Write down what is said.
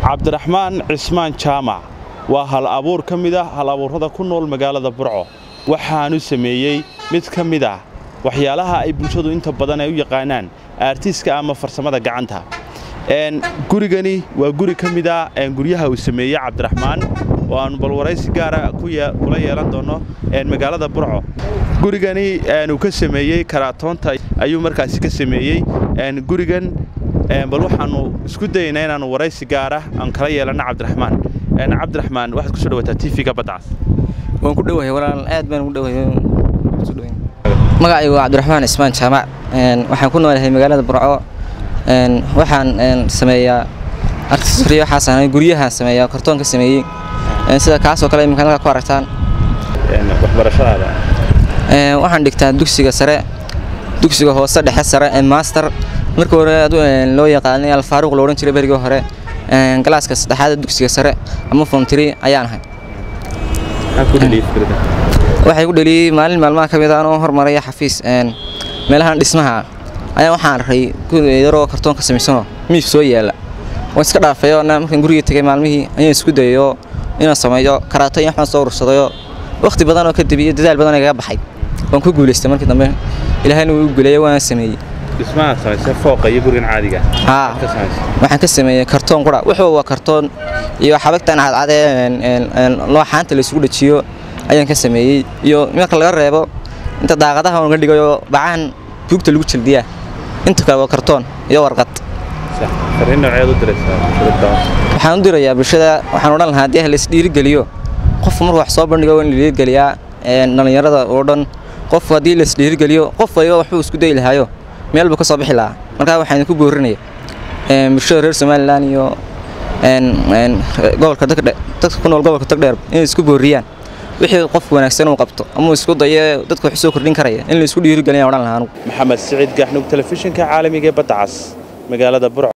cabdiraxmaan cismaan jaamac waa hal abuur ka mid ah hal abuurrada ku nool magaalada burco waxaanu sameeyey mid ka mid ah waxyaalaha ay bulshadu inta badan ay u yaqaanaan aartiiska ama farsamada gacanta gurigani waa guri ka mid ah guryaha uu sameeyey cabdiraxmaan oo aannu balwaraysi gaara kula yeelan doonno magaalada burco gurigani uu ka sameeyey karaatoonta ayuu markaasi ka sameeyey gurigan bal waxaannu isku dayaynaa inaannu waraysi gaara aan kala yeelanno cabdiraxmaan cabdiraxmaan waxaad kusoo dhawaataa tv-ga badcas waan ku dhowahay walaal aad baan ugu dhowahay magacaygu waa cabdiraxmaan cismaan jaamac waxaan ku noolahay magaalada burco waxaan sameeyaa artisriyo waxaa sameeya guryahaan sameeyaa kartoonka sameeyey sida kaasoo kale iminka halka ku aragtaan waxbarashadaada waxaan dhigtaa dugsiga sare dugsiga hoose dhexe sare ee master markii hore loo yaqaanay alfaaruq lo odhan jiray berigii hore galaaska saddexaad dugsiga sare ama fomtiri ayaan ahay waxay ku dheliyey maalin maalmaha ka mid anoo hormaraya xafiis meelahan dhismaha ayaa waxaan arkay yaroo kartoon ka samaysanoo miif soo yaalla waan iska dhaafayoo markaan guriga tegay maalmihii ayaan isku dayayoo inaan sameeyo karaato iyo waxbaan soo urursadayoo wakhti badan oo kadib iyo dadaal badan igaga baxay waan ku guulaystay markii dambe ilaahayna wuu guuleeyey waana sameeyey dhismaha samaysay fooqa iyo gurigan caadiga haa waxaan ka sameeyey kartoon qura wuxuu waa kartoon iyo xabagtan cadcadee looxaanta la isugu dhajiyo ayaan ka sameeyey iyo marka laga reebo inta daaqadaha uga dhigayo bacahan buugta lagu jaldiyaa inta kale waa kartoon iyo warqad waxaan u dirayaa bulshada waxaan odhan lahaa haddii la isdhiirigeliyo qofku markuu wax soo bandhigo in la dhiirigeliyaa dhallinyarada oo dhan qofku haddii la isdhiirigeliyo qof waliba waxbuu isku dayi lahaayo meel buu ka soo bixi lahaa markaa waxaan ku boorinaya bulshada reer somalilan iyo gobolka dadka ku nool gobolka tagdheer inay isku booriyaan wixii qofku wanaagsan uu qabto ama isku dayo dadka wax soo kordhin karaya in la isku dhiirigeliya odhan lahaa anugu maxamed siciid gaxnug telefishinka caalamiga ee badda cas magaalada burco